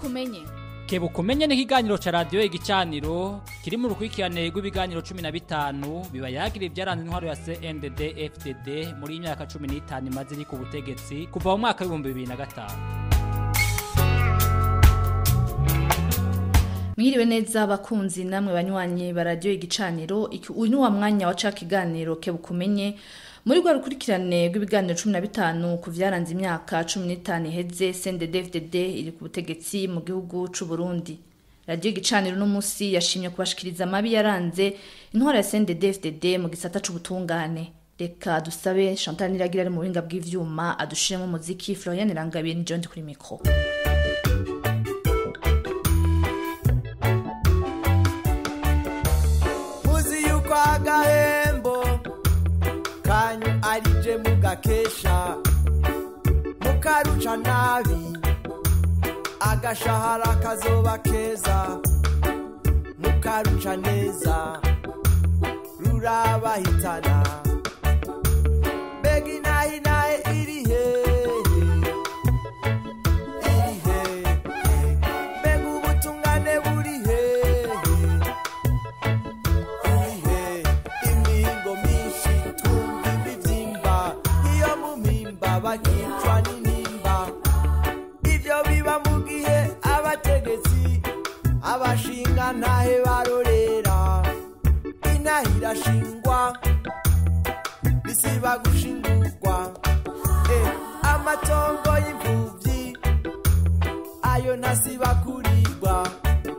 umenye kebuka umenye n'ikiganiro ca radiyo igicaniro kiri mu rukurikirane rw'ibiganiro cumi na bitanu biba yagira ibyaranze intwaro ya cndd fdd muri iyi myaka cumi n'itanu imaze iri ku butegetsi kuva mu mwaka w'ibihumbi bibiri na gatanu mwiriwe neza abakunzi namwe banywanyi baradiyo igicaniro iki- uyu ni wa mwanya wa ca kiganiro kebuka umenye muri rwa rukurikirane rw'ibiganiro cumi na bitanu ku vyaranze imyaka cumi n'itanu iheze cndd iri ku butegetsi mu gihugu c'u burundi radiyo igicaniro uno munsi yashimye kubashikiriza amabi yaranze intwaro ya cndd mu gisata c'ubutungane reka dusabe chantal niragira ari mu buhinga bw'ivyuma adushiremo umuziki florian rangabiye ni ndi kuri mikro muzi yuko agahembo kanyu arije mugakesha mukaruca nabi agashahara kazoba keza mukaruca neza rurabahitana mbega inahinahe iri hehe iri hehe mbega ubutungane buri hehe ihe imihingo myinshi twumva imibyimba iyo mu mpimba bakicwa n'intimba ibyo biba mu gihe abategetsi abashinga ntahe barorera inaha irashingwa bisiba gushingurwa Eh, amatongo y'imfubyi ayo ntasiba kurigwa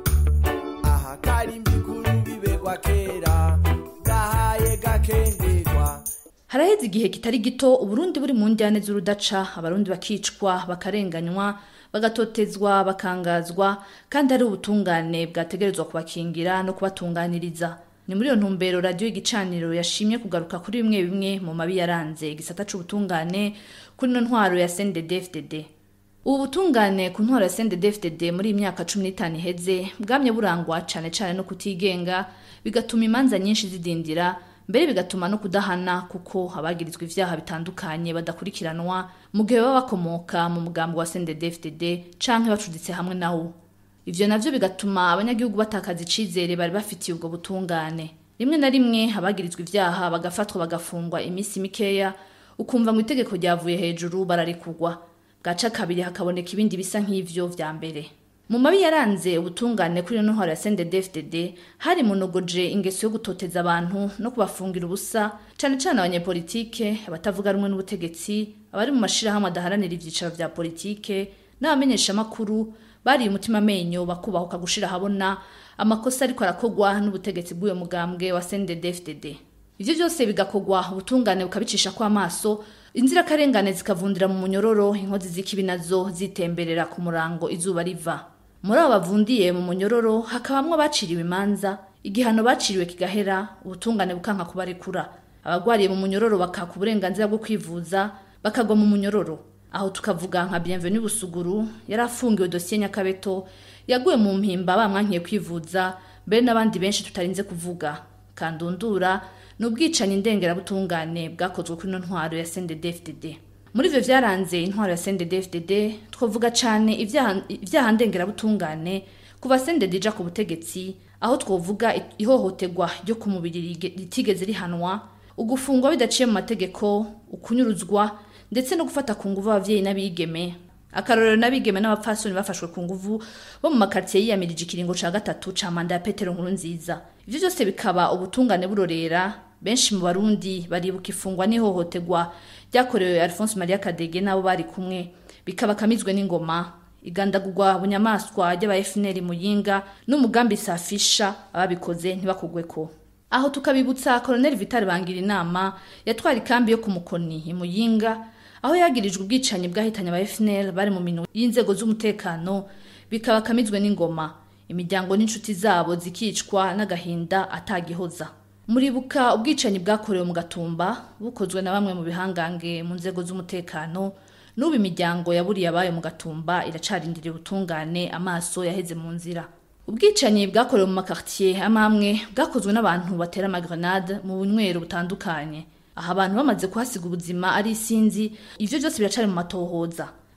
aha karimbi kuru bibegwa kera gahaye gakengerwa haraheze igihe kitari gito uburundi buri mu njyane z'urudaca abarundi bakicwa bakarenganywa bagatotezwa bakangazwa kandi ari ubutungane bwategerezwa kubakingira no kubatunganiriza ni muri iyo ntumbero radiyo igicaniro yashimye kugaruka kuri bimwe bimwe mu mabi yaranze igisata c'ubutungane kuri ino ntwaro ya cndd ubu butungane ku ntwaro ya cndd muri iyi myaka cumi n'itanu iheze bwamye burangwa cane cane no kutigenga bigatuma imanza nyinshi zidindira mbere bigatuma no kudahana kuko abagirizwa ivyaha bitandukanye badakurikiranwa mu gihe baba bakomoka mu mugambi wa cndd canke bacuditse hamwe nawo ivyo navyo bigatuma abanyagihugu batakaza icizere bari bafitiye ubwo butungane rimwe na rimwe abagirizwa ivyaha bagafatwa bagafungwa iminsi mikeya ukumva ngo itegeko ryavuye hejuru bararikugwa gaca kabiri hakaboneka ibindi bisa nk'ivyo vya mbere mu mabi yaranze ubutungane kuri ino ntwaro ya cndd hari munogoje ingeso yo gutoteza abantu no kubafungira ubusa cane cane abanyepolitike abatavuga rumwe n'ubutegetsi abari mu mashirahamwe adaharanira ivyicaro vya politike n'abamenyeshamakuru bariye umutima amenyo bakubahuka gushira habona amakosa ariko arakogwa n'ubutegetsi bw'uyo mugambwe wa cndd ivyo vyose bigakogwa ubutungane bukabicisha ko amaso inzirakarengane zikavundira mu munyororo inkozi z'ikibi nazo zitemberera ku murango izuba riva muri abo bavundiye mu munyororo hakabamwo abaciriwe imanza igihano baciriwe kigahera ubutungane bukanka kubarekura abagwariye mu munyororo bakaka uburenganzira bwo kwivuza bakagwa mu munyororo aho tukavuga nka bienvenu busuguru yari afungiwe dosiye nyakabeto yaguye mu mpimba bamwankiye kwivuza mbere n'abandi benshi tutarinze kuvuga kandundura ni ubwicanyi ndengerabutungane bwakozwe kuri ino ntwaro ya cndd muri ivyo vyaranze intwaro ya cndd twavuga cane ivyaha ivyaha ndengerabutungane kuva cndd ija ku butegetsi aho twovuga i- ihohoterwa ryo ku mubiri rige- ritigeze rihanwa ugufungwa bidaciye mu mategeko ukunyuruzwa ndetse no gufata ku nguvu abavyeyi n'abigeme akarorero n'abigeme n'abapfasoni bafashwe ku nguvu bo mu makartiye yiyamirije ikiringo ca gatatu ca manda ya petero nkuru nziza ivyo vyose bikaba ubutungane burorera benshi mu barundi baribuka ifungwa n'ihohoterwa ryakorewe alphonse maria kadege n'abo bari kumwe bikaba kamizwe n'ingoma igandagurwa bunyamaswa ry'aba fnr muyinga n'umugambi safisha ababikoze ntibakugweko aho tukabibutsa colonel vital bangira inama yatwara ikambi yo ku mukoni imuyinga aho yagirijwe ubwicanyi bwahitanye aba fnl bari mu minwe y'inzego z'umutekano bikaba kamizwe n'ingoma imiryango n'inshuti zabo zikicwa n'agahinda atagihoza muribuka ubwicanyi bwakorewe mu gatumba bukozwe na bamwe mu bihangange mu nzego z'umutekano n'ubu imiryango yaburiye abayo mu gatumba iracarindiriye ubutungane amaso yaheze mu nzira ubwicanyi bwakorewe mu makartier amwe amwe bwakozwe n'abantu batera amagrenade mu bunywero butandukanye aha abantu bamaze kuhasiga ubuzima ari isinzi ivyo byose biracari mu matohoza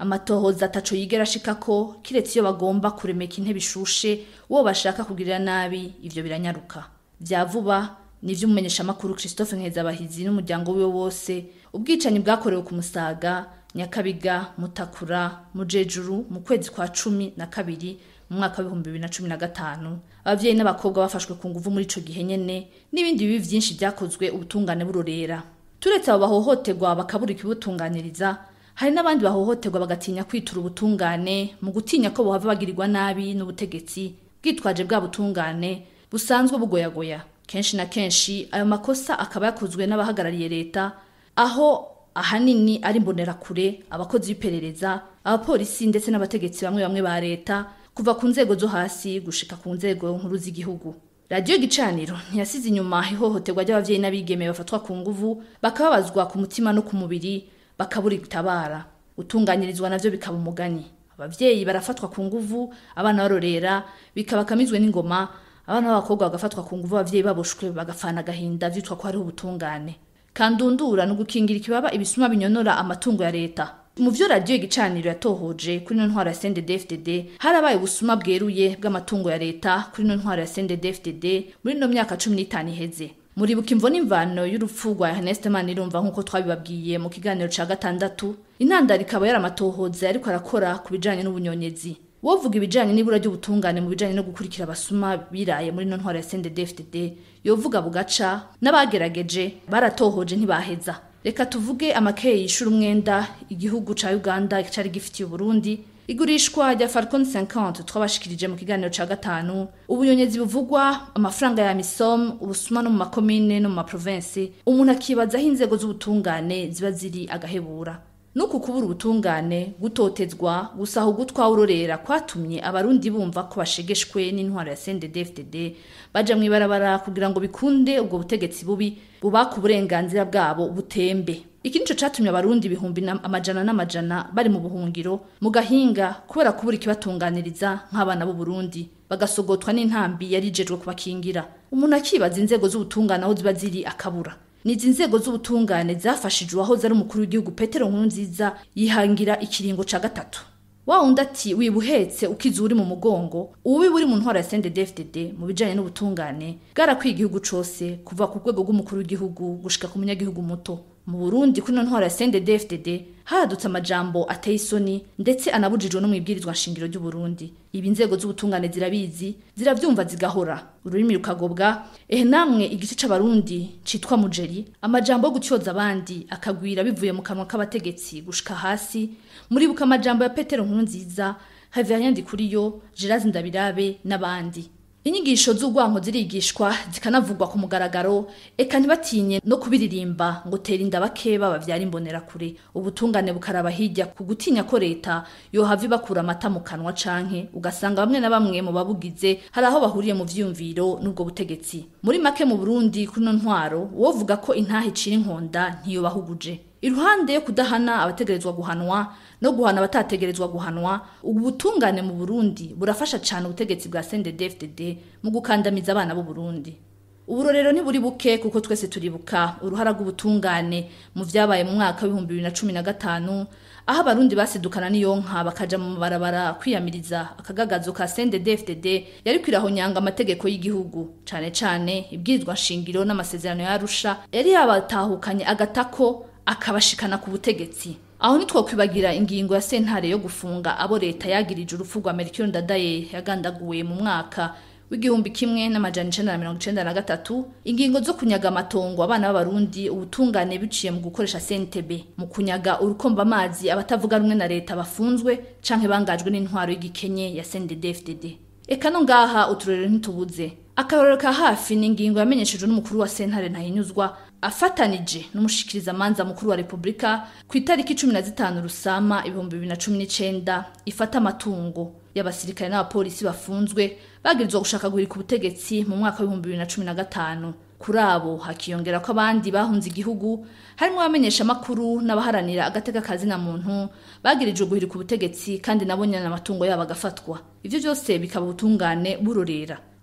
amatohoza ataco yigera ashikako kiretse iyo bagomba kuremeka intebe ishushe uwo bashaka kugirira nabi ivyo biranyaruka vya vuba nivyo umumenyeshamakuru christophe nkezabahizi n'umuryango wiwe wose ubwicanyi bwakorewe ku musaga nyakabiga mutakura mujejuru mu kwezi kwa cumi na kabiri mu mwaka w'ibihumbi bibiri na cumi na gatanu abavyeyi n'abakobwa bafashwe ku nguvu muri ico gihe nyene n'ibindi bibi vyinshi vyakozwe ubutungane burorera turetse abo bahohoterwa bakabura ikibutunganiriza hari n'abandi bahohoterwa bagatinya kwitura ubutungane mu gutinya ko bohava bagirirwa nabi n'ubutegetsi bwitwaje bwa butungane busanzwe bugoyagoya kenshi na kenshi ayo makosa akaba yakozwe n'abahagarariye leta aho ahanini ari imbonerakure abakozi b'iperereza abapolisi ndetse n'abategetsi bamwe bamwe ba leta kuva ku nzego zo hasi gushika ku nzego nkuru z'igihugu radiyo gicaniro ntiyasize inyuma ihohoterwa ry'abavyeyi n'abigeme bafatwa ku nguvu bakababazwa ku mutima no ku mubiri bakabura itabara gutunganyirizwa navyo bikaba umugani abavyeyi barafatwa ku nguvu abana barorera bikabakamizwe n'ingoma abana b'abakobwa bagafatwa ku nguvu abavyeyi baboshwe bagafana agahinda vyitwa ko hariho ubutungane kandundura ni ugukingira ikibaba ibisuma binyonora amatungo ya leta mu vyo radiyo igicaniro yatohoje kuri ino ntwaro ya CNDD-FDD harabaye ubusuma bweruye bw'amatungo ya leta kuri ino ntwaro ya CNDD-FDD muri ino myaka cumi n'itanu iheze muribuka imvo n'imvano y'urupfu rwa Ernest Manirumva nk'uko twabibabwiye mu kiganiro ca gatandatu intandaro ikaba yari amatohoza yariko arakora ku bijanye n'ubunyonyezi wovuga ibijanye n'ibura ry'ubutungane mu bijanye no gukurikira abasuma biraye muri ino ntwaro ya CNDD-FDD yovuga bugaca n'abagerageje baratohoje ntibaheza reka tuvuge amakeye yishura umwenda igihugu ca Uganda cari gifitiye Burundi igurishwa rya Falcon 50 twabashikirije mu kiganiro ca gatanu ubunyonyezi buvugwa amafaranga ya misom ubusuma no mu makomine no mu maprovinsi umuntu akibaza aho inzego z'ubutungane ziba ziri agahebura nuku kubura ubutungane gutotezwa gusaha ugutwa urorera kwatumye abarundi bumva ko bashegeshwe n'intwaro ya CNDD-FDD baja mw'ibarabara kugira ngo bikunde ubwo butegetsi bubi bubaka uburenganzira bwabo butembe iki nico catumye abarundi ibihumbi na- amajana n'amajana bari mu buhungiro mu gahinga kubera kubura ikibatunganiriza nk'abana b'u Burundi bagasogotwa n'intambi yarijejwe kubakingira umuntu akibaza inzego z'ubutungane aho ziba ziri akabura nizi nzego z'ubutungane zafashije uwahoze ari umukuru w'igihugu petero nkurunziza yihangira ikiringo ca gatatu wa wundi ati wibuhetse ukiza uri mu mugongo ububi buri mu ntwaro ya CNDD-FDD mu bijanye n'ubutungane bwarakwiye igihugu cose kuva ku rwego rw'umukuru w'igihugu gushika ku munyagihugu muto mu Burundi kuri ino ntwaro ya CNDD-FDD haradutse amajambo ateye isoni ndetse anabujijwe no mwibwirizwa nshingiro ry'u Burundi ibi inzego z'ubutungane zirabizi ziravyumva zigahora ururimi rukagobwa ehe namwe igice c'abarundi citwa mujeri amajambo yo gutyoza abandi akagwira bivuye mu kanwa k'abategetsi gushika hasi muribuka amajambo ya Petero Nkurunziza Haviyanya Ndikuriyo Girazi Ndabirabe n'abandi inyigisho z'urwanko zirigishwa zikanavugwa ku mugaragaro eka ntibatinye no kubiririmba ngo tera inda bakeba bavyara imbonerakure ubutungane bukaraba hirya ku gutinya ko leta yohava ibakura amata mu kanwa canke ugasanga bamwe na bamwe mu babugize hari aho bahuriye mu vyiyumviro n'ubwo butegetsi muri make mu burundi kuri no ntwaro wovuga ko intaha icira inkonda ntiyobahuguje iruhande yo kudahana abategerezwa guhanwa no guhana abatategerezwa guhanwa ubu butungane mu Burundi burafasha cyane ubutegetsi bwa CNDD-FDD mu gukandamiza abana b'u Burundi uburorero ntiburi buke kuko twese turibuka uruhara rw'ubutungane mu vyabaye mu mwaka w'ibihumbi bibiri na cumi na gatanu aho abarundi basidukana n'iyonka bakaja mu mabarabara kwiyamiriza akagagazo ka CNDD-FDD yari kwirahonyanga amategeko y'igihugu cane cane ibwirizwa nshingiro n'amasezerano ya Arusha yari yabatahukanye agatako akabashikana ku butegetsi aho ntitwokwibagira ingingo ya sentare yo gufunga abo leta yagirije urupfu rwa Melchior Ndadaye yagandaguwe mu mwaka w'igihumbi kimwe n'amajana icenda na mirongo icenda na gatatu ingingo zo kunyaga amatongo abana b'abarundi ubutungane biciye mu gukoresha CNTB mu kunyaga urukomba amazi abatavuga rumwe na leta bafunzwe canke bangajwe n'intwaro y'igikenye ya CNDD-FDD eka no ngaha uturorero ntitubuze akarorero ka hafi ni ingingo yamenyeshejwe n'umukuru wa sentare ntahinyuzwa afatanije n'umushikirizamanza mukuru wa repubulika ku itariki cumi na zitanu rusama ibihumbi bibiri na cumi n'icenda ifata amatungo y'abasirikare n'abapolisi bafunzwe bagirizwa gushaka guhirika ubutegetsi mu mwaka w'ibihumbi bibiri na cumi na gatanu kuri abo hakiyongera ko abandi bahunze igihugu harimo abamenyesha amakuru n'abaharanira agateka kazina muntu bagirijwe guhirika ubutegetsi kandi nabo nyene amatungo yabo agafatwa ivyo byose bikaba ubutungane burorera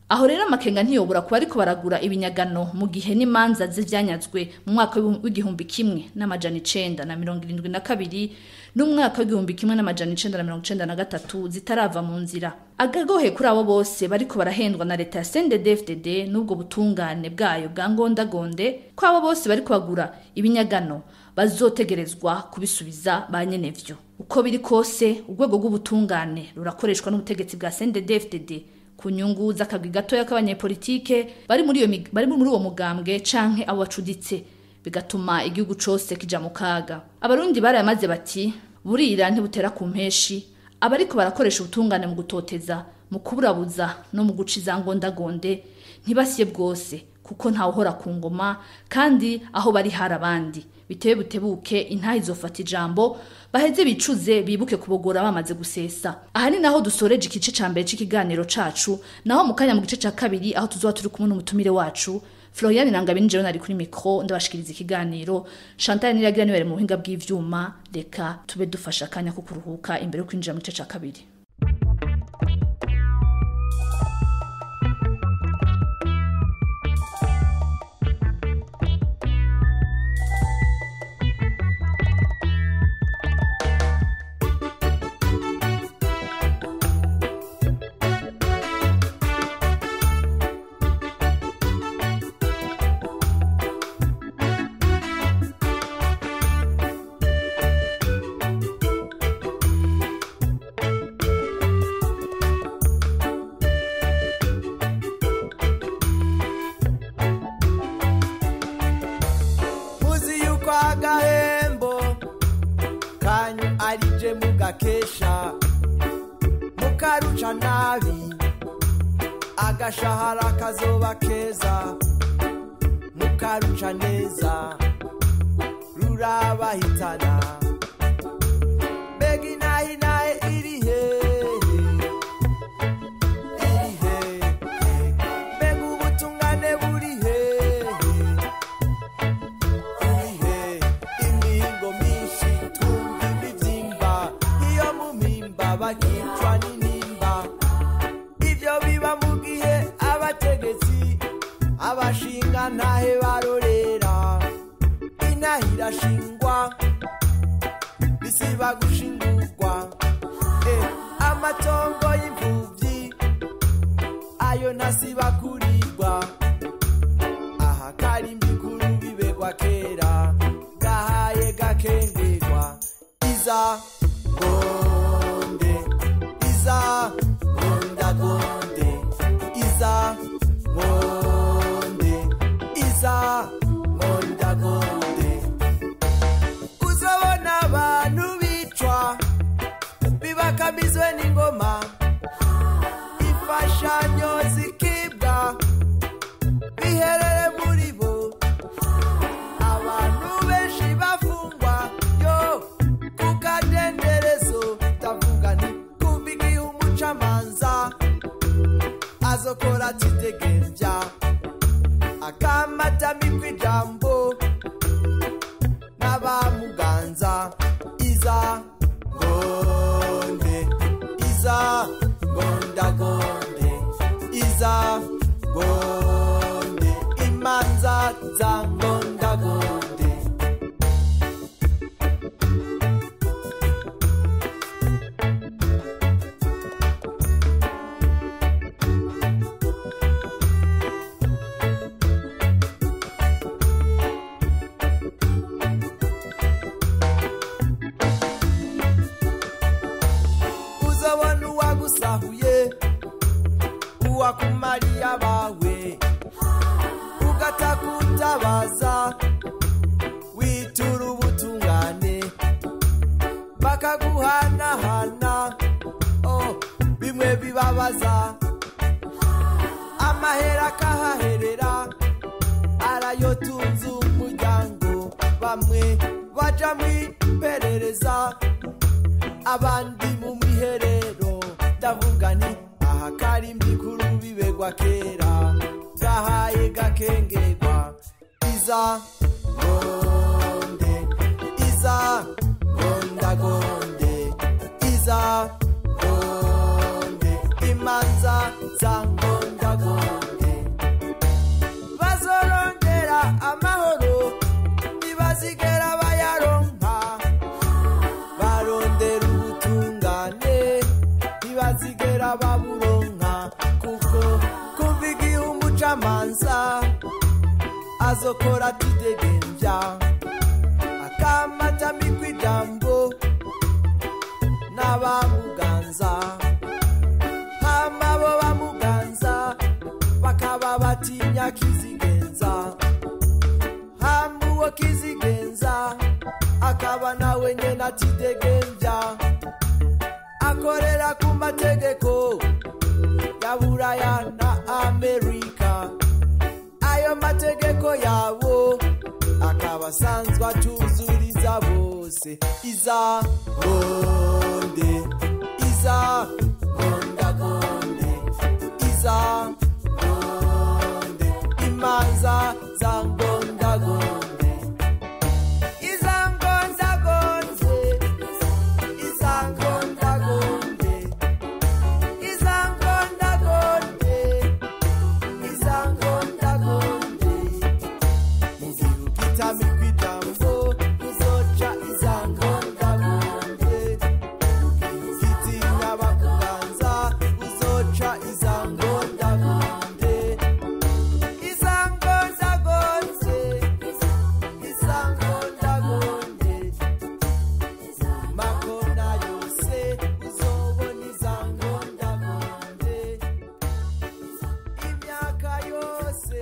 aho rero amakenga ntiyobora kuba ariko baragura ibinyagano mu gihe n'imanza z'ivyanyazwe mu mwaka w'igihumbi kimwe n'amajana icenda na mirongo irindwi na kabiri n'umwaka w'igihumbi kimwe n'amajana icenda na mirongo icenda na gatatu zitarava mu nzira agagohe kuri abo bose bariko barahendwa na leta ya CNDD-FDD n'ubwo butungane bwayo bwa ngondagonde ko abo bose bariko bagura ibinyagano bazotegerezwa kubisubiza ba nyenevyo uko biri kose urwego rw'ubutungane rurakoreshwa n'ubutegetsi bwa CNDD-FDD ku nyungu z'akagwi gatoya k'abanyepolitike bari muri iyo mig- bari muri uwo mugambwe canke abo bacuditse bigatuma igihugu cose kija mu kaga abarundi barayamaze bati burira ntibutera ku mpeshi abariko barakoresha ubutungane mu gutoteza mu kuburabuza no mu guca izangondagonde ntibasiye bwose kuko ntawuhora ku ngoma kandi aho bari hari abandi bitewe butebuke intaha izofata ijambo baheze bicuze bibuke kubogora bamaze gusesa aha ni naho dusoreje igice ca mbere c'ikiganiro cacu naho mu kanya mu gice ca kabiri aho tuzoba turi kumwe n'umutumire wacu Florian Nangabini jewe nari kuri mikro ndabashikiriza ikiganiro Chantal Niragira niwe mu buhinga bw'ivyuma reka tube dufasha akanya ko kuruhuka imbere yo kwinjira mu gice ca kabiri muzi yuko agahembo kanyu arije mugakesha mukaruca nabi agashahara kazoba keza mukaruca neza rurabahitana mbega inahinahe iri hehe iri hehe mbega ubutungane buri hehe ihe imihingo myinshi twumva imibyimba iyo mu mpimba bakicwa n'intimba ibyo biba mu gihe abategetsi abashinga ntahe barorera inaha irashingwa bisiba gushingurwa Eh, amatongo y'imfubyi ayo ntasiba kurirwa aha karimbi kuru bibegwa kera gahaye gakengerwa iza gonde iza gondagonde iza gonde iza gondagonde uzabona abantu bicwa bibakamizwe n'ingoma imfashanyo zikibwa biherere muri bo abantu benshi bafungwa yo ku kadenderezo ndavuga nti kumva igihe umucamanza azokora atidegemvya akamatamikwa ijambo n'abamuganza iza gonde iza gondagonde iza gonde imanza za gondagonde uzabona uwagusahuye uwakumariye abawe ugatakutabaza witura ubutungane bakaguhanahana oh, bimwe bibabaza amahera akahaherera arayotunze umuryango bamwe baja mu iperereza abandi mu miherero ndavuga nti aha karimbi kuru bibegwa kera gahaye gakengerwa iza gonde iza gondagonde iza gonde imanza za gondagonde azokora atidegemvya akamatamikwa ijambo n'abamuganza hama bo bamuganza bakaba batinya kizigenza hama uwo kizigenza akaba nawe nyene atidegemvya akorera ku mategeko ya buraya na amerika ayo mategeko yabo akaba asanzwe atuzuriza bose iza gonde iza gondagonde iza gonde imanza za gondagonde iza gondagonde iza gondagonde iza gondagonde iza gondagonde mugihe ugitamikwa ijambo uzoca iza gondagonde mugihe ugitinya bakuganza uzoca iza gondagonde iza gondagonde iza gondagonde makona yose uzobona iza gondagonde imyaka yose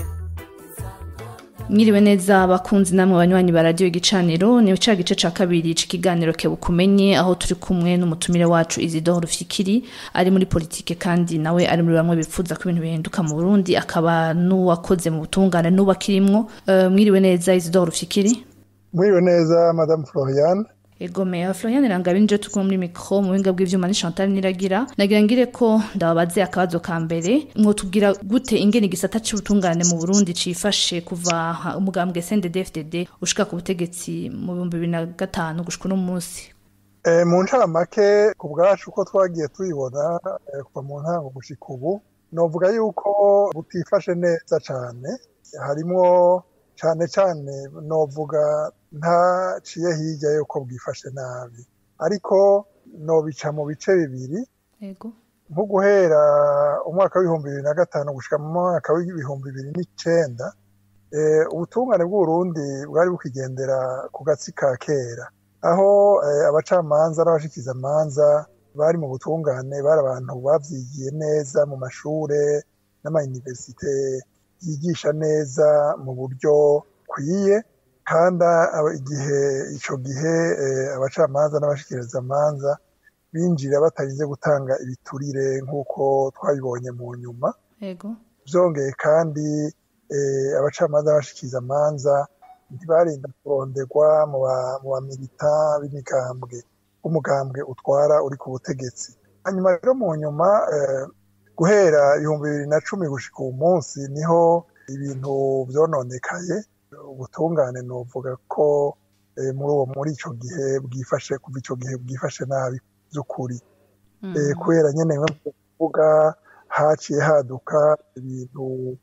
iza gondagonde mwiriwe neza abakunzi namwe banywanyi ba radiyo igicaniro ni ca gice ca kabiri c'ikiganiro kebukumenye aho turi kumwe n'umutumire wacu Isidore Rufikiri ari muri politike kandi nawe ari muri bamwe bipfuza ko ibintu bihinduka mu Burundi akaba n'uwakoze mu butungane n'uwakirimwo uh, mwiriwe neza Isidore Rufikiri Mwiriwe neza Madame Floriane Ego meya Florian Rangabini je tukuma muri mikro mu buhinga bw'ivyuma ni Chantal Niragira nagira ngire ko ndababaze akabazo ka mbere mwotubwira gute ingene igisata c'ubutungane mu Burundi cifashe kuva ha- umugambwe CNDD-FDD ushika ku butegetsi mu 2005 gushika no munsi e, mu ncamake ku bwacu uko twagiye tuyibona e, kuva mu ntango gushika ubu novuga yuko butifashe neza cane harimwo cane cane novuga ntaciye hirya yuko bwifashe nabi ariko nobica mu bice bibiri Ego nko guhera umwaka w'ibihumbi bibiri na gatanu gushika mu mwaka w'ibihumbi bibiri n'icenda eh, ubutungane bw'uburundi bwari bukigendera ku gatsi ka kera aho eh, abacamanza n'abashikizamanza bari mu butungane bari abantu bavyigiye neza mu mashure n'amayuniversite yigisha neza mu buryo kwiye kandi aba- igihe ico gihe eh, abacamanza n'abashikirizamanza binjira batarinze gutanga ibiturire nk'uko twabibonye mu nyuma Ego vyongeye kandi eh, abacamanza n'abashikiriza amanza ntibarinda kuronderwa mu ba- mu bamilita b'imigambwe umugambwe utwara uri ku butegetsi hanyuma rero mu nyuma eh, guhera ibihumbi bibiri na cumi gushika uwu munsi niho ibintu vyononekaye ubutungane novuga ko eh, muri uwo muri ico gihe bwifashe kuva ico gihe bwifashe nabi vy'ukuri Mm. eh, kubera nyene nko kuvuga haciye haduka ibintu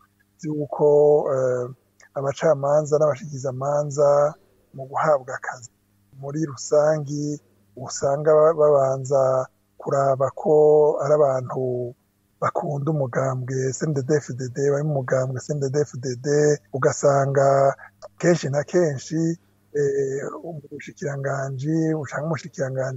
vy'uko eh, abacamanza n'abashikizamanza mu guhabwa akazi muri rusangi usanga ba- babanza kuraba ko ari abantu bakunda umugambwe CNDD-FDD bari mu mugambwe CNDD-FDD ugasanga kenshi na kenshi eh, umushikiranganji canke umushikiranganji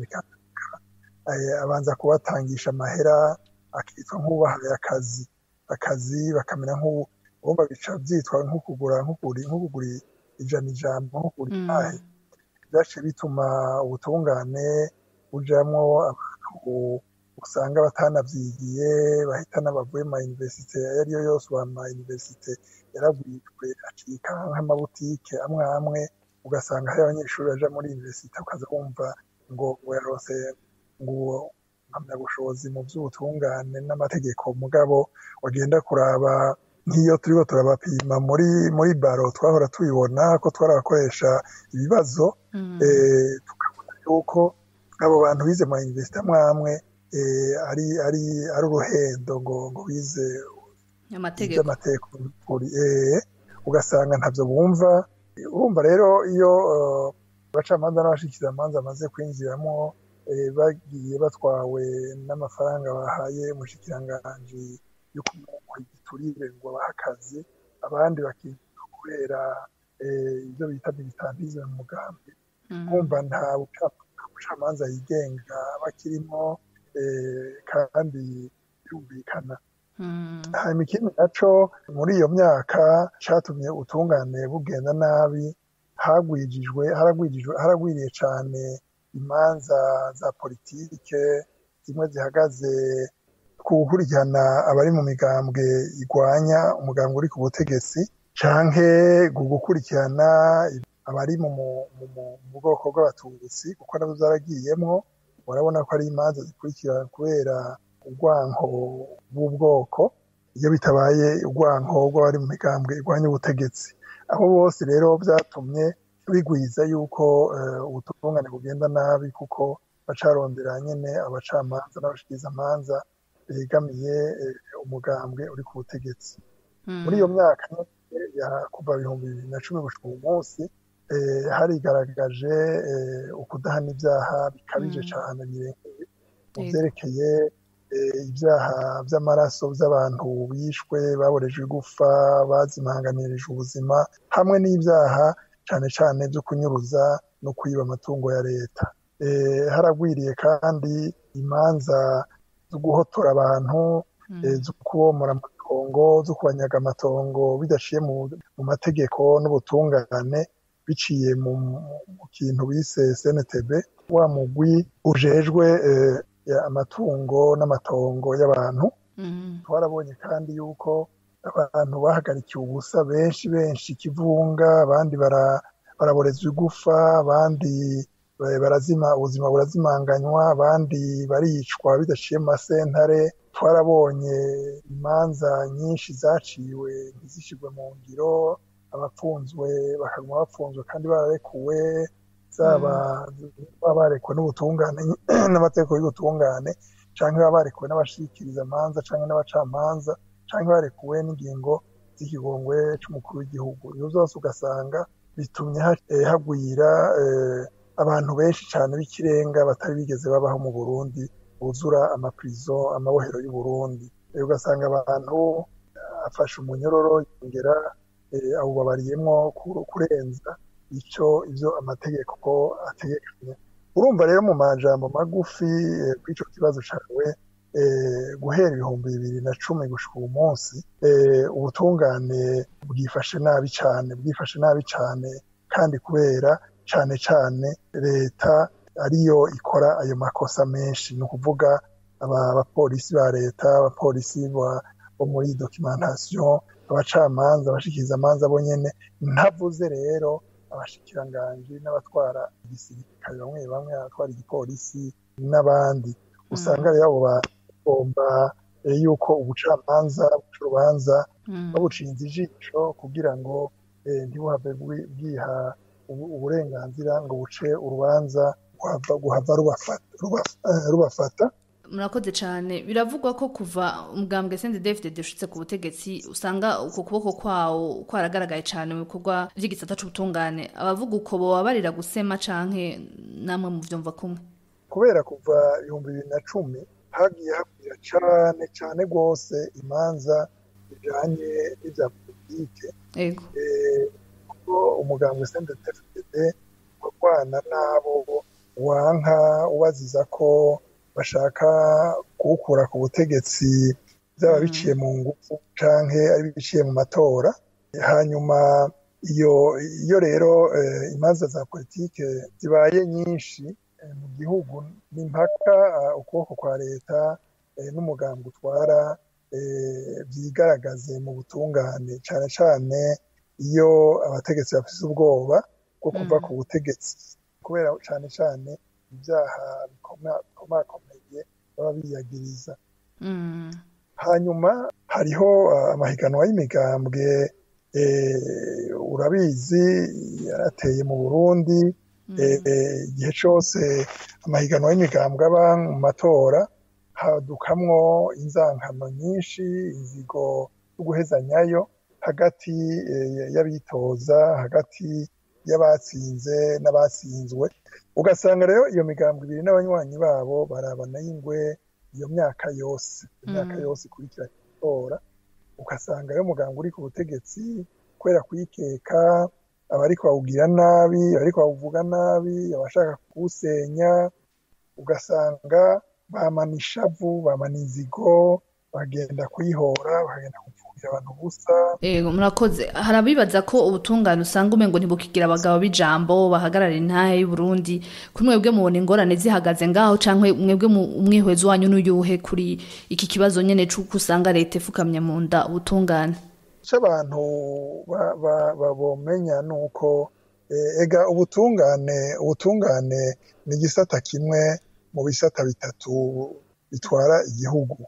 eh, abanza kubatangisha amahera akitwa nk'ubahaye akazi akazi bakamera nk'ubu urumva bica vyitwa nko kugura nko kugura nko kugura ijana ijambo nko kugura Mm. impahe vyaciye bituma ubutungane bujamwo abantu usanga batanavyigiye bahitana bavuye mu mayuniversite ayo ariyo yose ubu amayuniversite yaragwijwe acika nk'amabutike amwe amwe ugasanga hari abanyeshuri baja muri universite ukaza wumva ngo ngo yaronse ngo impamyabushobozi mu vy'ubutungane n'amategeko mugabo wagenda kuraba nk'iyo turiko turabapima muri muri baro twahora tubibona ko twarabakoresha ibibazo Mm. eh, tukabona yuko abo bantu bize mu mayuniversite amwe amwe eh, ari ari ari uruhendo ngo ngo bize amategeko iby'amategeko kuri eh, ugasanga ntavyo bumva urumva rero iyo eh, abacamanza n'abashikizamanza bamaze kwinjiramo eh, bagiye batwawe n'amafaranga bahaye umushikiranganji yo kumuha igiturire ngo abahe akazi abandi bakinjira kubera eh, ibyo bita militantisme mu mugambi Mm. kumva nta buca- nta bucamanza yigenga bakirimo kandi birumvikana Mm. hanyuma ikindi naco muri iyo myaka catumye ubutungane bugenda nabi hagwijijwe haragwijijwe haragwiriye cane imanza za politike zimwe zihagaze ku gukurikirana abari mu migambwe igwanya umugambwe uri ku butegetsi canke ku gukurikirana abari mu mu- mu- mu- mu bwoko bw'abatutsi kuko navyo zaragiyemwo urabona ko ari imanza zikurikirana kubera urwanko bw'ubwoko iyo bitabaye urwanko rw'abari mu migambwe irwanya ubutegetsi abo bose rero vyatumye bigwiza yuko eh, ubutungane bugenda nabi kuko bacarondera nyene abacamanza n'abashikirizamanza begamiye eh, umugambwe uri ku butegetsi Mm. muri iyo myaka nyene ya kuva ibihumbi bibiri na cumi gushika uyu munsi eh, harigaragaje eh, ukudahana ivyaha bikabije Mm. cane birengeye mu Yego. vyerekeye eh, ivyaha vy'amaraso vy'abantu bishwe baborejwe igufa bazimanganirije ubuzima hamwe n'ivyaha cane cane vyo kunyuruza no kwiba amatungo ya leta eh, haragwiriye kandi imanza zo guhotora abantu Mm. eh, zo kubomora amatongo zo kubanyaga amatongo bidaciye mu, mu mategeko n'ubutungane biciye mu, mu kintu bise CNTB wa mugwi ujejwe eh, ya- amatungo n'amatongo y'abantu Mm. twarabonye kandi yuko abantu bahagarikiye ubusa benshi benshi ikivunga abandi bara- baraborezwa igufa abandi eh, barazima ubuzima burazimanganywa abandi baricwa bidaciye mu masentare twarabonye imanza nyinshi zaciwe ntizishirwe mu ngiro abapfunzwe bakaguma bapfunzwe kandi bararekuwe zaba baba barekuwe n'ubutungane n'amategeko y'ubutungane canke baba barekuwe n'abashikiriza amanza canke n'abacamanza canke barekuwe n'ingingo z'ikigongwe c'umukuru w'igihugu ivyo vyose ugasanga bitumye ha- eh, hagwira eh, abantu benshi cane b'ikirenga batari bigeze babaho mu Burundi buzura amaprizo amabohero y'u Burundi Eh, ugasanga abantu eh, afashe umunyororo yongera eh, awubabariyemwo ku- kurenza ico ivyo amategeko ategekanya urumva rero mu majambo magufi eh, kw'ico kibazo cawe eh, guhera ibihumbi bibiri na cumi gushika uyu munsi eh, ubutungane bwifashe nabi cane bwifashe nabi cane kandi kubera cane cane leta ariyo ikora ayo makosa menshi ni ukuvuga aba- abapolisi ba leta abapolisi ba- bo muri documentation abacamanza abashikirizamanza bo nyene ntavuze rero abashikiranganji n'abatwara igisirikare bamwe bamwe abatwara igipolisi n'abandi usanga rero abo bagomba eh, yuko ubucamanza buca urubanza Mm. babucinze ijisho kugira ngo eh, ntibuhave bwi- bwiha ubu- uburenganzira ngo buce urubanza guhava guhava rubafata ruba- eh, rubafata murakoze cyane biravugwa ko kuva umugambwe sende david ushitse ku butegetsi usanga uko kuboko kwawo kwaragaragaye cyane mu bikorwa by'igisata c'ubutungane abavuga uko bobabarira gusema canke namwe mu vyumva kumwe kubera kuva ibihumbi bibiri na cumi hagiye hakwira cane cane rwose imanza bijanye n'ivya politike ego eh, kuko umugambwe CNDD-FDD urwana n'abo wanka ubaziza ko bashaka kuwukura ku butegetsi byaba Mm. biciye mu ngufu canke ari biciye mu matora hanyuma iyo iyo rero eh, imanza za politike zibaye nyinshi eh, mu gihugu ni mpaka ah, ukuboko kwa leta eh, n'umugambwe utwara eh, vyigaragaze mu butungane cane cane iyo abategetsi bafise ubwoba bwo kuva Mm. ku butegetsi kubera cane cane ibyaha bikoma- bikomakomeye baba biyagiriza Mm. hanyuma hariho uh, amahiganwa y'imigambwe eh, urabizi yarateye mu Burundi Mm. eh, eh, igihe cose amahiganwa y'imigambwe aba mu matora hadukamwo inzankano nyinshi inzigo zo guhezanyayo hagati eh, y'abitoza hagati y'abatsinze n'abatsinzwe ugasanga rero iyo migambwe ibiri n'abanywanyi babo barabana y'ingwe iyo myaka yose iyo myaka Mm. yose ikurikira itora ugasanga rero umuganga uri ku butegetsi ko kubera kwikeka abariko bawugira nabi abariko bawuvuga nabi abashaka kuwusenya ugasanga bamana ishavu bamana inzigo bagenda kuyihora bagenda kupfugira abantu ubusa Ego murakoze hari abibaza ko ubutungane usanga umengo ntibukigira abagabo b'ijambo bahagarara intahe y'u Burundi kuri mwebwe mubona ingorane zihagaze ngaho canke mwebwe mu umwihwezo wanyu n'uyuhe kuri iki kibazo nyene c'uko usanga leta ifukamye mu nda ubutungane icyo abantu ba- ba- ba- bomenya ni uko eh, ega ubutungane ubutungane ni igisata kimwe mu bisata bitatu bitwara igihugu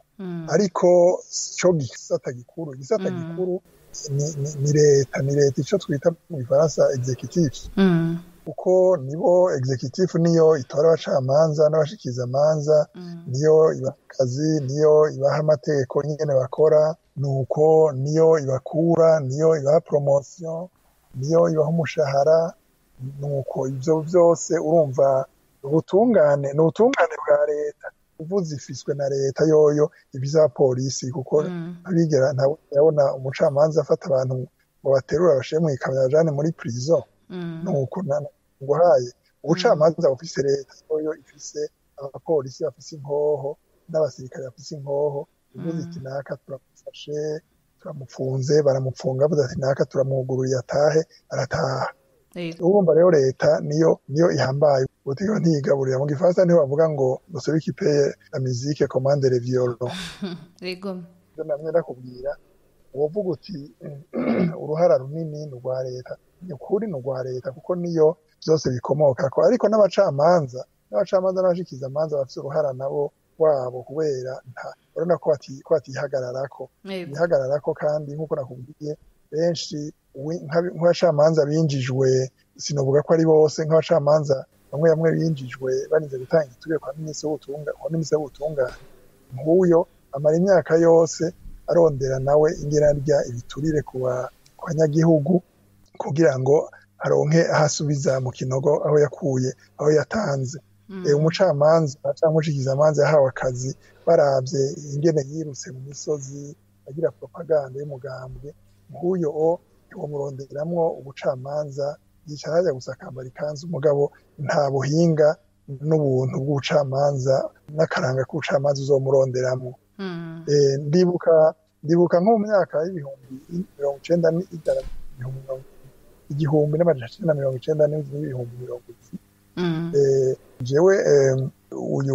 ariko cyo gisata gikuru igisata Mm. gikuru ni, ni, ni leta ni leta icyo twita mu gifaransa executive Mm. kuko nibo executive niyo itora abacamanza n'abashikizamanza niyo ibaha akazi niyo ibaha amategeko nyine bakora nuko niyo ibakura niyo ibaha promotion niyo ibaha umushahara nuko ibyo byose urumva ubutungane ni ubutungane bwa leta uvuze ifiswe na leta yoyo ibiza polisi kuko Mm. abigera ntabona umucamanza afata abantu ngo baterura bashyire mu ikamyo bajane muri prison Mm. nuko nguhaye ubucamanza bufise leta yoyo ifise abapolisi bafise inkoho n'abasirikare bafise inkoho uvuze iti naka turamufashe turamufunze baramupfunga avuze ati naka turamwugururiye atahe arataha Ego. urumva rero leta niyo niyo ihambaye ubutegeko ntiyigaburira mu gifaransa niho bavuga ngo celui qui paye la musique commande les violons Ego. ibyo namye ndakubwira wovuga uti uruhara runini ni urwa leta ni ukuri ni urwa leta kuko niyo byose bikomokako ariko n'abacamanza n'abacamanza n'abashikizamanza bafite uruhara nabo wabo kubera nta urabona ko bati- ko batihagararako Ego. bihagararako kandi nk'uko nakubwiye benshi wi- nk'abi- nk'abacamanza binjijwe sinovuga ko ari bose nk'abacamanza bamwe bamwe binjijwe barinze gutanga igiturire kwa minisitiri w'ubutunga kwa minisitiri w'ubutungane nk'uyo amara imyaka yose arondera nawe ingena rya ibiturire ku ba- ku banyagihugu kugira ngo aronke aho asubiza mu kinogo aho yakuye aho yatanze Mm. Eh, umucamanza cyangwa umushikizamanza yahawe akazi barabye ingene yirutse mu misozi agira propaganda y'umugambwe nk'uyo o ntiwamuronderamwo ubucamanza yicara hajya gusa akambara ikanzu umugabo nta buhinga n'ubuntu bw'ubucamanza n'akaranga k'ubucamanza uzomuronderamo Mm. Eh, ndibuka ndibuka nko mu myaka y'ibihumbi mirongo icenda n'ijana ibihumbi mirongo igihumbi n'amajana icenda na mirongo icenda n'ibihumbi mirongo ibiri Mm. Eh, jewe eh, uyu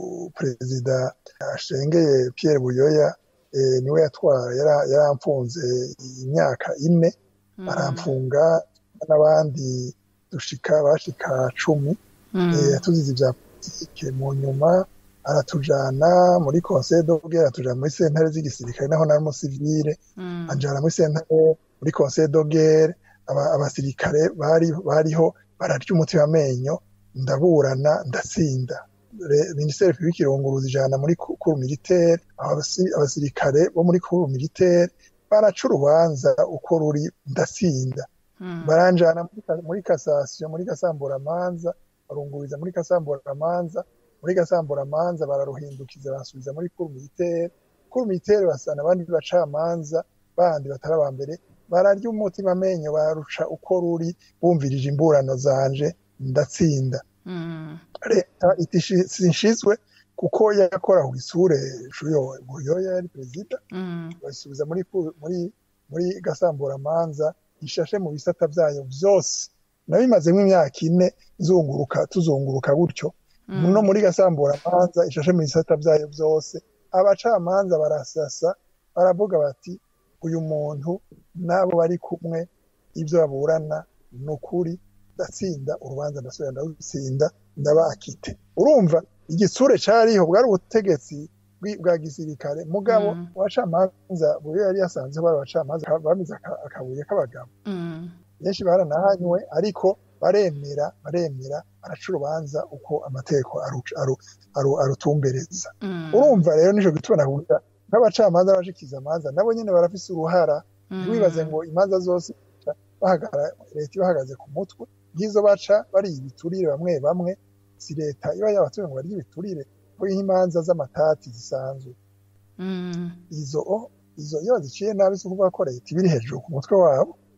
perezida ashengeye Pierre Buyoya eh, niwe yatwara yara- yaramfunze imyaka ine Mm. aramfunga n'abandi dushika bashika cumi Mm. eh, tuzize ibya politike mu nyuma aratujana muri conseil d'orgue aratujana muri sentare z'igisirikare naho nari umusivile Mm. anjana muri sentare muri conseil d'orgue aba, abasirikare bari bariho bararya umutima amenyo ndaburana ndatsinda Re- minisiteri publique irunguruza ijana muri ku- kuru militaire abasi- abasirikare bo muri kuru militaire baraca urubanza uko ruri ndatsinda Mm. baranjana muri ka- muri kasasiyo muri gasamburamanza barunguriza muri gasamburamanza muri gasamburamanza bararuhindukiza basubiza muri kuru militaire kuru militaire basana abandi bacamanza bandi batari aba mbere bararya umutima amenyo baruca uko ruri bumvirije imburano zanje ndatsinda Mm. leta iti shi- sinshizwe kuko yakora ku isure shuyo buyoya yari perezida Mm. bayisubiza muri ku- muri muri gasamburamanza ishashe mu bisata byayo byose nabimazemo imyaka ine zunguruka tuzunguruka gutyo Mm. no muri gasamburamanza ishashe mu bisata byayo byose abacamanza barasasa baravuga bati uyu muntu n'abo bari kumwe ibyo baburana ni ukuri ndatsinda urubanza ndasubira ndarutsinda ndabakite urumva igitsure cyariho bwari ubutegetsi bwi- bwa gisirikare mugabo Mm. abacamanza buri yari yasanze bari abacamanza ka- bamize aka- akabuye k'abagabo Mm. benshi baranahanywe ariko baremera baremera baraca urubanza uko amategeko aru- aru- aru- arutumbereza Mm. urumva rero nico gituma nakubwira nk'abacamanza n'abashikiza amanza nabo nyene barafise uruhara Mm. ntiwibaze ngo imanza zose bahagara leta ibahagaze ku mutwe nk'izo baca bari ibiturire bamwe bamwe si leta iba yabatumye ngo barye ibiturire ko nk'imanza z'amatati zisanzwe Mm. izo o izo iyo baziciye nabi si ukuvuga ko leta iba iri hejuru ku mutwe wabo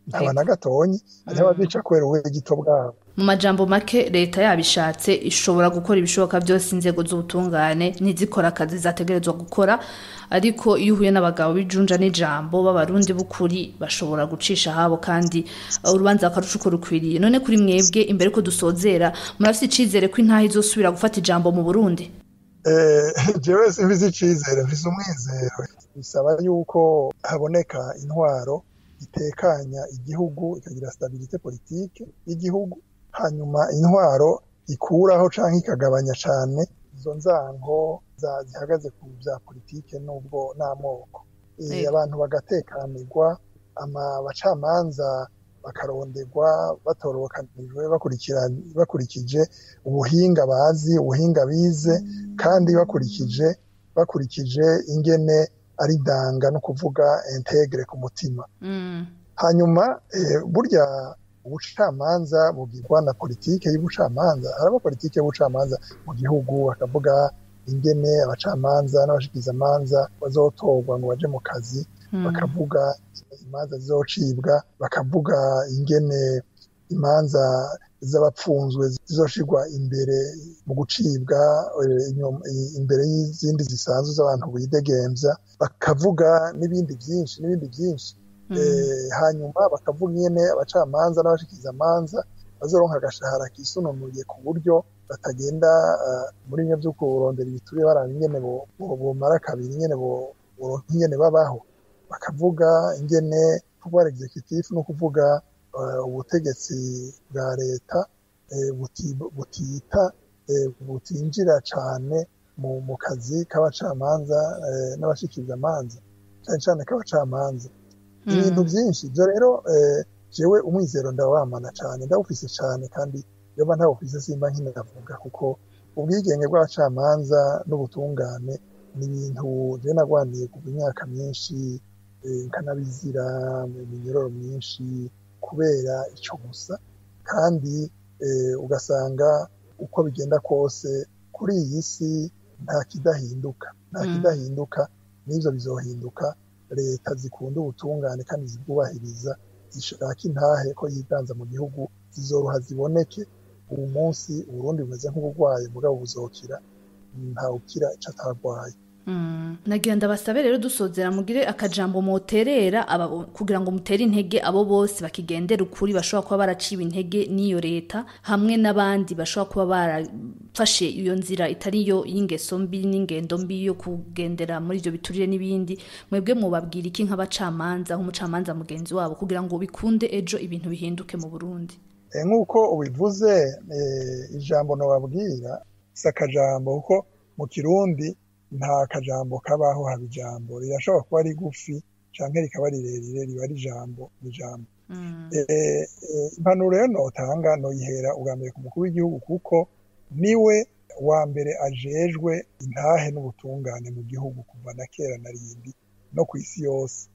ntaba na gatonyi hariho abazica kubera ubuhe gito bwabo mu majambo make leta yabishatse ishobora gukora ibishoboka byose inzego z'ubutungane ntizikora akazi zategerezwa gukora ariko iyo uhuye n'abagabo b'ijunja n'ijambo b'abarundi b'ukuri bashobora gucisha habo kandi uh, urubanza bakaruca uko rukwiriye none kuri mwebwe imbere ko dusozera murafite icizere ko intaha izosubira gufata ijambo mu burundi Eh, jewe simbizi icizere mfise umwizero bisaba yuko haboneka intwaro itekanya igihugu ikagira stabilite politike y'igihugu hanyuma intwaro ikuraho canke ikagabanya cane izo nzango za- zihagaze ku vya politike n'ubwo n'amoko Eh, Yego. abantu bagatekanirwa ama abacamanza bakaronderwa batorokanijwe bakurikira- bakurikije ubuhinga bazi ubuhinga bize kandi bakurikije bakurikije ingene ari danga no kuvuga integre ku mutima Mm. hanyuma eh, burya ubucamanza bugirwa na politike y'ubucamanza haraba politike y'ubucamanza mu gihugu bakavuga ingene abacamanza n'abashikizamanza bazotorwa ngo baje mu kazi Mm. bakavuga imanza zizocibwa bakavuga ingene imanza z'abapfunzwe zizoshirwa imbere mu gucibwa eh, inyuma- i- imbere y'izindi zisanzwe z'abantu bidegemvya bakavuga n'ibindi byinshi n'ibindi byinshi Mm. Eh, hanyuma bakavuga ingene abacamanza n'abashikizamanza bazoronka agashahara kisununuye ku buryo batagenda eh, muri bimwe vyo kurondera ibituriye baraba ingene bo- bo- bomara kabiri ingene bo- boronka ingene babaho bakavuga ingene pouvoir executif no kuvuga eh, ubutegetsi bwa leta eh, buti- butita eh, butinjira cane mu, mu kazi k'abacamanza eh, n'abashikirizamanza cane cane k'abacamanza ibintu byinshi ibyo rero eh, jewe umwizero ndawamana cane ndawufise cane kandi yoba ntawufise simba nkinavuga kuko ubwigenge bw'abacamanza n'ubutungane ni ibintu je nagwaniye kuva imyaka myinshi eh, nkanabizira mu minyororo myinshi kubera ico gusa kandi eh, ugasanga uko bigenda kose kuri iyi si nta kidahinduka nta Mm. kidahinduka n'ivyo bizohinduka leta zikunda ubutungane kandi zibwubahiriza zishaka intahe ko yiganza mu gihugu zizoroha ziboneke ubu munsi uburundi bumeze nk'uburwayi mugabo buzokira ntawukira ico atarwaye Mm. nagira ndabasabe rero dusozera mugire akajambo moterera aba kugira ngo mutere intege abo bose bakigendera ukuri bashobora kuba baraciwe intege n'iyo leta hamwe n'abandi bashobora kuba barafashe iyo nzira itari yo y'ingeso mbi n'ingendo mbi yo kugendera muri ivyo biturire n'ibindi mwebwe mubabwira iki nk'abacamanza nk'umucamanza mugenzi wabo kugira ngo bikunde ejo ibintu bihinduke mu Burundi Eh, nk'uko ubivuze eh, ijambo nobabwira si akajambo kuko mu kirundi nta kajambo kabaho haba ijambo rirashobora kuba rigufi canke rikaba rirerire riba ari ijambo ni ijambo Mm. Eh, eh, impanuro rero notanga noyihera ubwa mbere ku mukuru w'igihugu kuko niwe wa mbere ajejwe intahe n'ubutungane mu gihugu kuva na kera na rindi no ku isi yose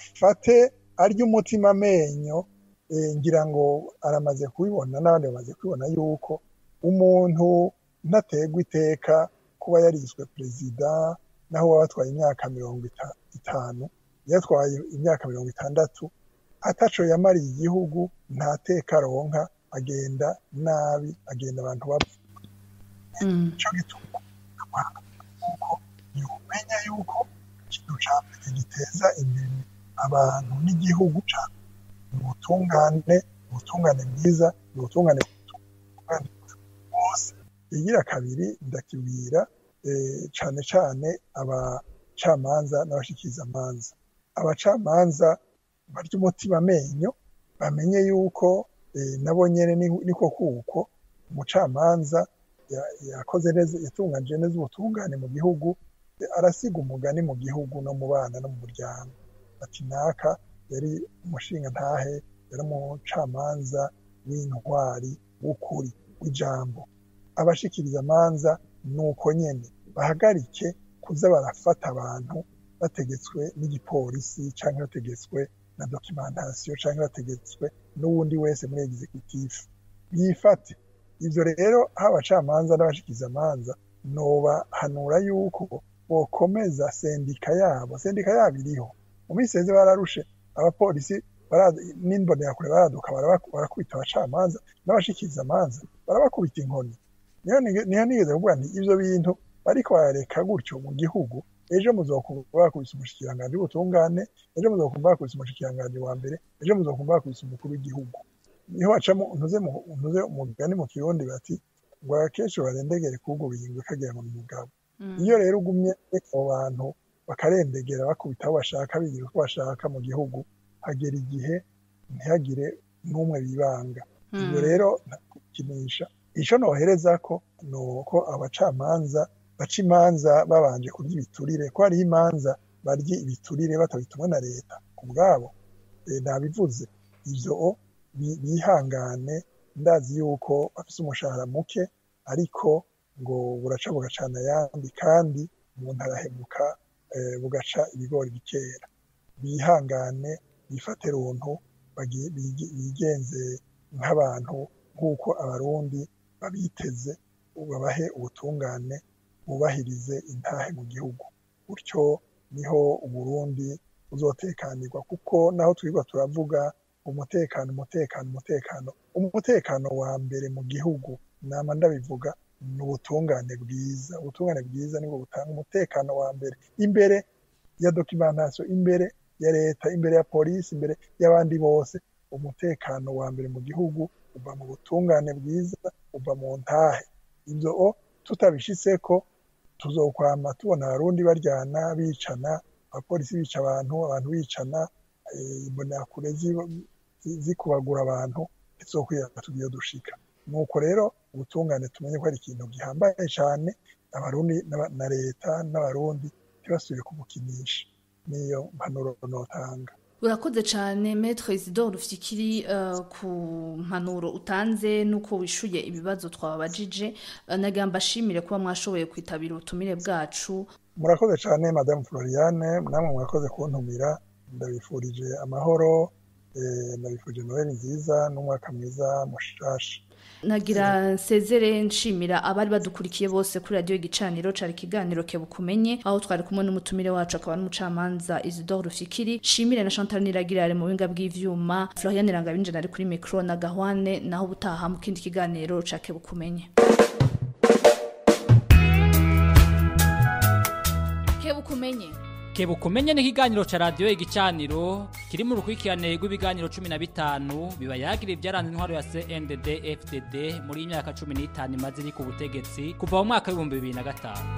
afate arya umutima amenyo eh, ngira ngo aramaze kubibona n'abandi bamaze kubibona yuko umuntu ntategwa iteka kuba yariswe perezida naho waba atwaye imyaka mirongo ita- itanu yatwaye imyaka mirongo itandatu ataco yamariye igihugu nta teka aronka agenda nabi agenda abantu bapfa Mm. ico gituma kuko yomenya yuko ikintu ca mbere giteza imbere abantu n'igihugu ca ni ubutungane ubutungane bwiza ni ubutungane butungane bose igira kabiri ndakibwira eh, cane cane abacamanza n'abashikirizamanza abacamanza barya umutima amenyo bamenye yuko eh, nabo nyene ni- niko kuko umucamanza ya- yakoze neza yatunganije neza ubutungane mu gihugu eh, arasiga umugani mu gihugu no mu bana no mu muryango ati naka yari umushinga ntahe yari umucamanza w'intwari w'ukuri w'ijambo abashikiriza amanza ni uko nyene bahagarike kuza barafata abantu bategetswe n'igipolisi canke bategetswe na documentation canke bategetswe n'uwundi wese muri executive yifate ivyo rero aho abacamanza n'abashikizamanza nobahanura yuko bokomeza sendika yabo sendika yabo iriho mu minsi yeze bararushe abapolisi bara- n'imbonerakure baraduka baraba- barakubita abacamanza n'abashikiriza amanza barabakubita inkoni niyo nige- niyo nigeze kuvuga nti ivyo bintu bariko barareka gutyo mu gihugu ejo muzokumva bakubise umushikiranganji w'ubutungane ejo muzokumva bakubise umushikiranganji wa mbere ejo muzokumva bakubise umukuru w'igihugu niho hacamo ntuze mu- ntuze umugani mu kirundi bati ngo akenshi barendegere kugura ingwe kagira ngo ni umugabo iyo rero ugumye ureka abo bantu bakarendegera bakubita aho bashaka bigira uko bashaka mu gihugu hagera igihe ntihagire n'umwe bibanga ibyo rero ntakinisha icyo nohereza ko ni uko abacamanza baca imanza babanje kurya ibiturire ko hariho imanza barya ibiturire batabitumwe na leta ku bwabo eh, nabivuze ivyo bi- bihangane ndazi yuko bafise umushahara muke ariko ngo buraca bugacana ayandi kandi umuntu arahemuka eh, bugaca ibigori bikera bihangane bifate runtu bagi- bigi- bigenze nk'abantu nk'uko abarundi babiteze babahe ubutungane bubahirize intahe mu gihugu gutyo niho uburundi buzotekanirwa kuko naho twirwa turavuga umutekano umutekano umutekano umutekano wa mbere mu gihugu nama ndabivuga ni ubutungane bwiza ubutungane bwiza nibwo butanga umutekano wa mbere imbere ya dokimentasiyo imbere ya leta imbere ya polisi imbere y'abandi bose umutekano wa mbere mu gihugu uva mu butungane bwiza uva mu ntahe ibyo o tutabishitseko tuzokwama tubona abarundi baryana bicana abapolisi bica abantu abantu bicana eh, imbonerakure zi- zi- zikubagura abantu ntizokwiyaga tugiye dushika nuko rero ubutungane tumenye ko ari ikintu gihambaye cyane abarundi n'aba- na leta n'abarundi ntibasubire kubukinisha niyo mpanuro notanga urakoze cyane metre isidore ufite uh, ku mpanuro utanze n'uko wishuye ibibazo twababajije uh, nagira mbashimire kuba mwashoboye kwitabira ubutumire bwacu murakoze cyane madamu floriane namwe murakoze kuntumira ndabifurije amahoro eh, ndabifurije noheli nziza n'umwaka mwiza mushasha nagira nsezere nshimira abari badukurikiye bose kuri radiyo igicaniro cari ikiganiro kebukumenye aho twari kumwe n'umutumire wacu akaba n'umucamanza isidore rufikiri shimire na chantal niragirare mu buhinga bw'ivyuma florian rangabinjana ari kuri mikro na gahwane naho ubutaha mu kindi kiganiro ca kebukumenye kebukumenye kebukumenye n'ikiganiro ca radiyo igicaniro kiri mu rukurikirane rw'ibiganiro cumi na bitanu biba yagira ibyaranze intwaro ya cndd fdd muri iyi myaka cumi n'itanu imaze iri ku butegetsi kuva mu mwaka w'ibihumbi bibiri na gatanu